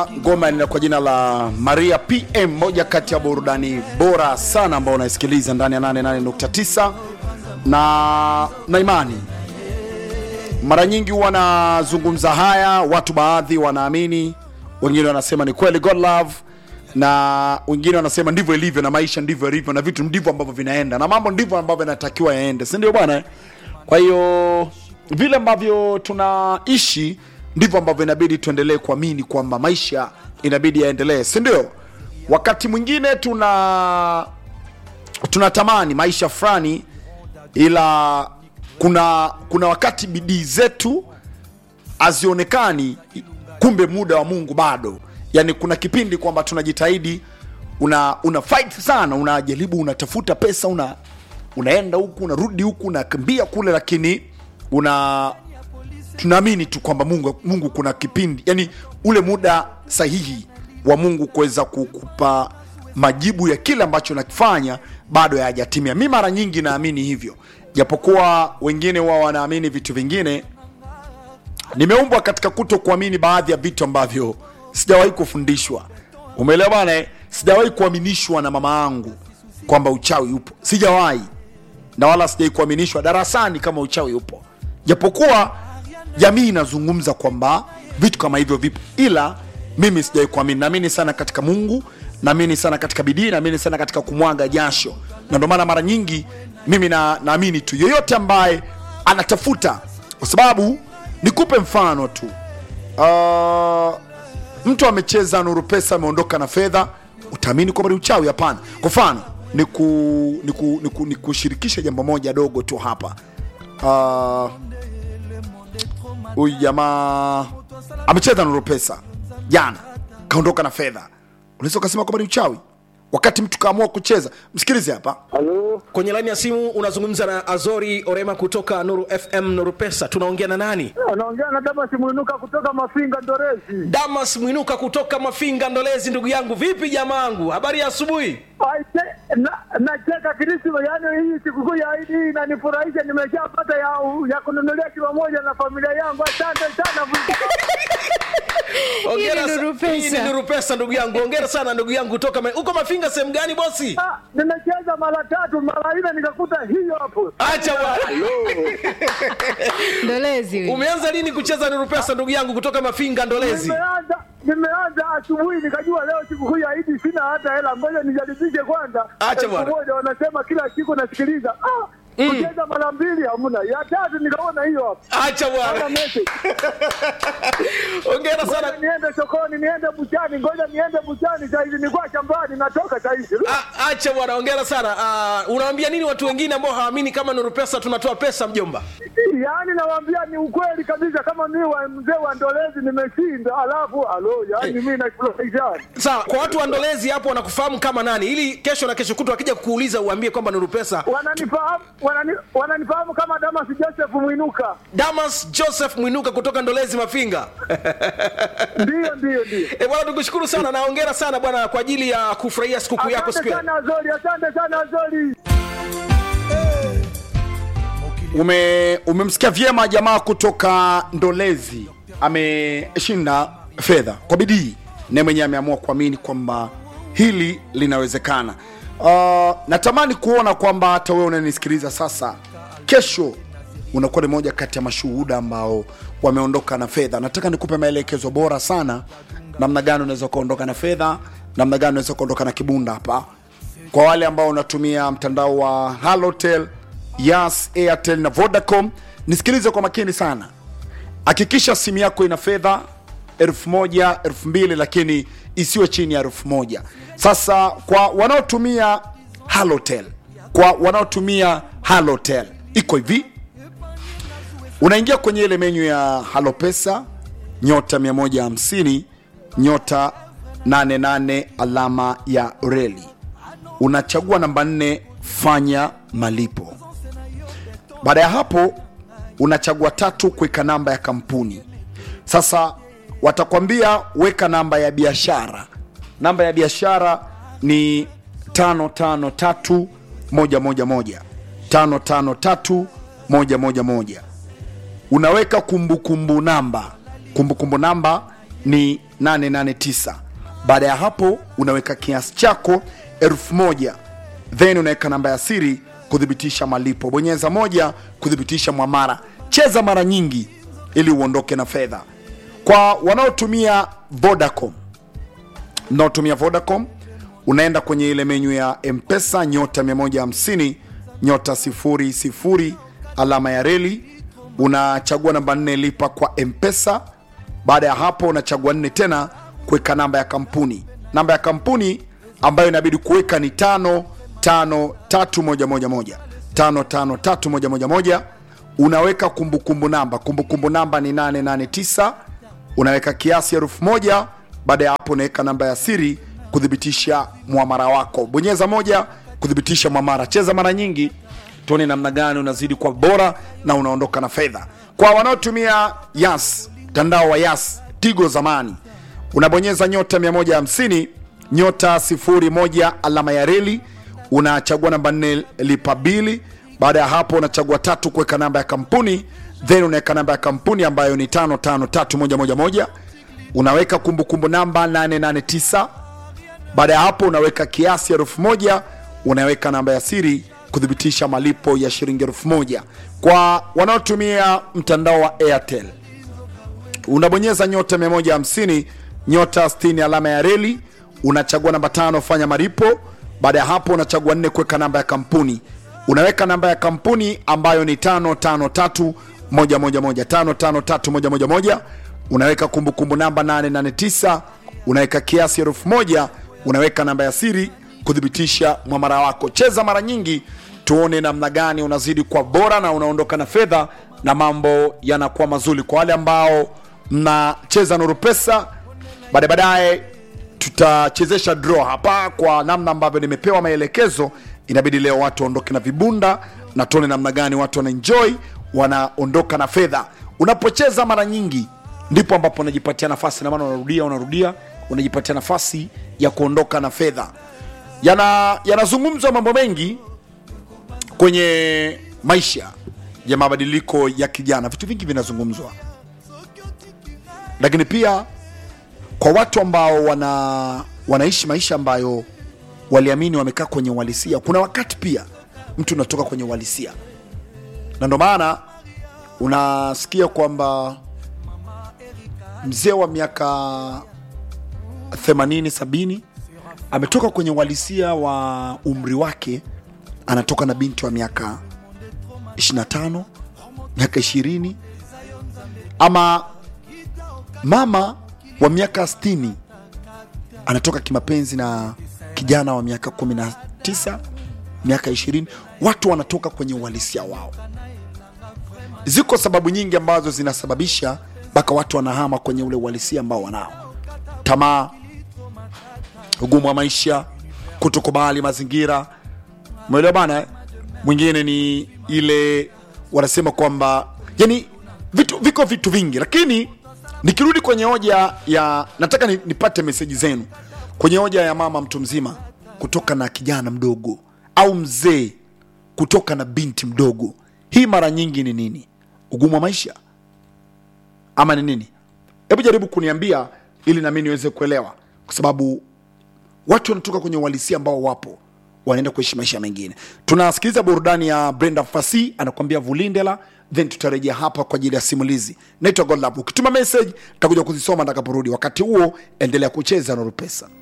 ngoma ina kwa jina la Maria PM, moja kati ya burudani bora sana ambao unaisikiliza ndani ya 88.9 na na imani. Mara nyingi huwa nazungumza haya, watu baadhi wanaamini, wengine wanasema ni kweli God love, na wengine wanasema ndivyo ilivyo, na maisha ndivyo ilivyo, na vitu ndivyo ambavyo vinaenda, na mambo ndivyo ambavyo yanatakiwa yaende, si ndio bwana? Kwa hiyo vile ambavyo tunaishi ndivyo ambavyo inabidi tuendelee kuamini kwamba maisha inabidi yaendelee, si ndio? Wakati mwingine tuna tunatamani maisha fulani, ila kuna kuna wakati bidii zetu hazionekani, kumbe muda wa Mungu bado. Yani kuna kipindi kwamba tunajitahidi, una una fight sana, unajaribu, unatafuta pesa, una unaenda huku unarudi huku unakimbia kule, lakini una tunaamini tu kwamba Mungu, Mungu kuna kipindi yani ule muda sahihi wa Mungu kuweza kukupa majibu ya kile ambacho nakifanya bado hayajatimia. Mi mara nyingi naamini hivyo, japokuwa wengine wao wanaamini vitu vingine. Nimeumbwa katika kuto kuamini baadhi ya vitu ambavyo sijawahi kufundishwa. Umeelewa bana? eh? Sijawahi kuaminishwa na mama yangu kwamba uchawi upo, sijawahi na wala sijawahi kuaminishwa darasani kama uchawi upo, japokuwa jamii inazungumza kwamba vitu kama hivyo vipo, ila mimi sijawahi kuamini. Naamini sana katika Mungu, naamini sana katika bidii, naamini sana katika kumwaga jasho, na ndio maana mara nyingi mimi na, naamini tu yoyote ambaye anatafuta, kwa sababu nikupe mfano tu uh, mtu amecheza nuru pesa ameondoka na fedha, utaamini kwamba ni uchawi? Hapana. Kwa mfano niku, niku, niku, nikushirikishe jambo moja dogo tu hapa uh, huyu jamaa amecheza nuru pesa jana kaondoka na fedha, unaweza ukasema kwamba ni uchawi wakati mtu kaamua kucheza. Msikilize hapa. Halo, kwenye laini ya simu unazungumza na azori orema kutoka nuru fm nuru pesa tunaongea na nani anaongea na Damas Mwinuka kutoka Mafinga Ndorezi. damas mwinuka kutoka mafinga ndolezi ndugu yangu vipi jamaangu habari ya asubuhi Aise, na- Nacheka Krisma, yaani hii sikukuu ya Idi hii inanifurahisha. Nimeshapata ya, ya kununulia kilo moja na familia yangu. Asante sana. Hongera Hii ni sa- Nuru Pesa. hii ni nuru pesa ndugu yangu ongera sana ndugu yangu kutoka Ma- uko mafinga sehemu gani bosi Ah, Nimecheza mara tatu mara nne nikakuta hiyo hapo. acha bwana ndolezi huyu. umeanza lini kucheza nuru pesa ndugu yangu kutoka mafinga ndolezi Nimeanza nimeanza asubuhi nikajua leo sikukuu ya Idi sina hata hela, ngoja nijaribishe kwanza. Acha Elfu bwana. moja wanasema kila siku nasikiliza. Ah, kucheza mara mbili hamna, ya tatu nikaona hiyo hapo. acha Hata bwana message. ongera Ngoja sana niende sokoni, niende buchani, ngoja niende buchani saizi, nilikuwa shambani, natoka saizi. A- acha bwana ongera sana uh, unawaambia nini watu wengine ambao hawaamini kama nuru pesa tunatoa pesa mjomba Yaani nawaambia ni ukweli kabisa, kama mimi wa mzee wa Ndolezi nimeshinda, alafu alo, yaani mimi nafurahisha. sawa kwa watu wa ndolezi hapo wanakufahamu kama nani ili kesho na kesho kutwa wakija kukuuliza uambie kwamba nuru pesa Wananifahamu wanani, wananifahamu kama Damas Joseph Mwinuka. damas joseph mwinuka kutoka ndolezi mafinga Ndio, ndio, ndio. e bwana tukushukuru sana na ongera sana bwana kwa ajili ya kufurahia sikukuu yako Asante siku ya sana Azori, asante sana Azori. Ume, umemsikia vyema jamaa kutoka Ndolezi ameshinda fedha kwa bidii, naye mwenyewe ameamua kuamini kwamba hili linawezekana. Uh, natamani kuona kwamba hata wewe unanisikiliza sasa, kesho unakuwa ni moja kati ya mashuhuda ambao wameondoka na fedha. Nataka nikupe maelekezo bora sana, namna gani unaweza ukaondoka na fedha, namna gani unaweza ukaondoka na kibunda hapa kwa wale ambao unatumia mtandao wa Halotel, Yas, Airtel na Vodacom, nisikilize kwa makini sana. Hakikisha simu yako ina fedha elfu moja elfu mbili lakini isiwe chini ya elfu moja Sasa kwa wanaotumia Halotel, kwa wanaotumia Halotel iko hivi, unaingia kwenye ile menyu ya Halopesa nyota 150 nyota 88 alama ya reli unachagua namba nne fanya malipo baada ya hapo unachagua tatu kuweka namba ya kampuni sasa watakwambia weka namba ya biashara namba ya biashara ni tano tano tatu moja moja moja tano tano tatu moja moja moja unaweka kumbukumbu namba kumbukumbu namba ni 889 baada ya hapo unaweka kiasi chako elfu moja then unaweka namba ya siri kuthibitisha malipo bonyeza moja kuthibitisha mwamara cheza mara nyingi ili uondoke na fedha kwa wanaotumia vodacom mnaotumia vodacom unaenda kwenye ile menyu ya mpesa nyota 150 nyota 00 alama ya reli unachagua namba 4 lipa kwa mpesa baada ya hapo unachagua nne tena kuweka namba ya kampuni namba ya kampuni ambayo inabidi kuweka ni tano tano tatu moja moja moja tano tano tatu moja moja moja unaweka kumbukumbu namba kumbukumbu namba ni 889 unaweka kiasi elfu moja baada ya hapo unaweka namba ya siri kuthibitisha mwamara wako bonyeza moja kuthibitisha mwamara cheza mara nyingi tuone namna gani unazidi kwa bora na unaondoka na fedha kwa wanaotumia yas mtandao wa yas tigo zamani unabonyeza nyota 150 nyota 01 alama ya reli unachagua namba 4 lipa bili baada ya hapo unachagua tatu kuweka namba ya kampuni then unaweka namba ya kampuni ambayo ni 553111 unaweka kumbukumbu namba 889 baada ya hapo unaweka kiasi elfu moja unaweka namba ya siri kuthibitisha malipo ya shilingi elfu moja kwa wanaotumia mtandao wa airtel unabonyeza nyota 150 nyota 60 alama ya reli unachagua namba tano fanya malipo baada ya hapo unachagua nne kuweka namba ya kampuni unaweka namba ya kampuni ambayo ni 553 111 unaweka kumbukumbu namba 889 unaweka kiasi elfu moja unaweka namba ya siri kuthibitisha mwamara wako cheza mara nyingi tuone namna gani unazidi kwa bora na unaondoka na fedha na mambo yanakuwa mazuri kwa wale ambao mnacheza nuru pesa baadaye baadaye tutachezesha draw hapa kwa namna ambavyo nimepewa maelekezo inabidi leo watu waondoke na vibunda na tuone namna gani watu wanaenjoy wanaondoka na fedha unapocheza mara nyingi ndipo ambapo unajipatia nafasi na maana unarudia unarudia unajipatia nafasi ya kuondoka na fedha yana yanazungumzwa mambo mengi kwenye maisha ya mabadiliko ya kijana vitu vingi vinazungumzwa lakini pia kwa watu ambao wana wanaishi maisha ambayo waliamini wamekaa kwenye uhalisia kuna wakati pia mtu unatoka kwenye uhalisia na ndo maana unasikia kwamba mzee wa miaka 80 70 ametoka kwenye uhalisia wa umri wake anatoka na binti wa miaka 25 miaka 20 ama mama wa miaka 60 anatoka kimapenzi na kijana wa miaka 19 miaka 20 watu wanatoka kwenye uhalisia wao ziko sababu nyingi ambazo zinasababisha mpaka watu wanahama kwenye ule uhalisia ambao wanao tamaa ugumu wa maisha kutokubali mazingira umeelewa bana eh? mwingine ni ile wanasema kwamba yani vitu viko vitu vingi lakini nikirudi kwenye hoja ya nataka ni, nipate meseji zenu kwenye hoja ya mama mtu mzima kutoka na kijana mdogo au mzee kutoka na binti mdogo hii mara nyingi ni nini ugumu wa maisha ama ni nini hebu jaribu kuniambia ili nami niweze kuelewa kwa sababu watu wanatoka kwenye uhalisia ambao wapo wanaenda kuishi maisha mengine tunasikiliza burudani ya brenda fasi anakuambia vulindela then tutarejea hapa kwa ajili ya simulizi naitwa godlab ukituma message takuja kuzisoma ntakaporudi wakati huo endelea kucheza norupesa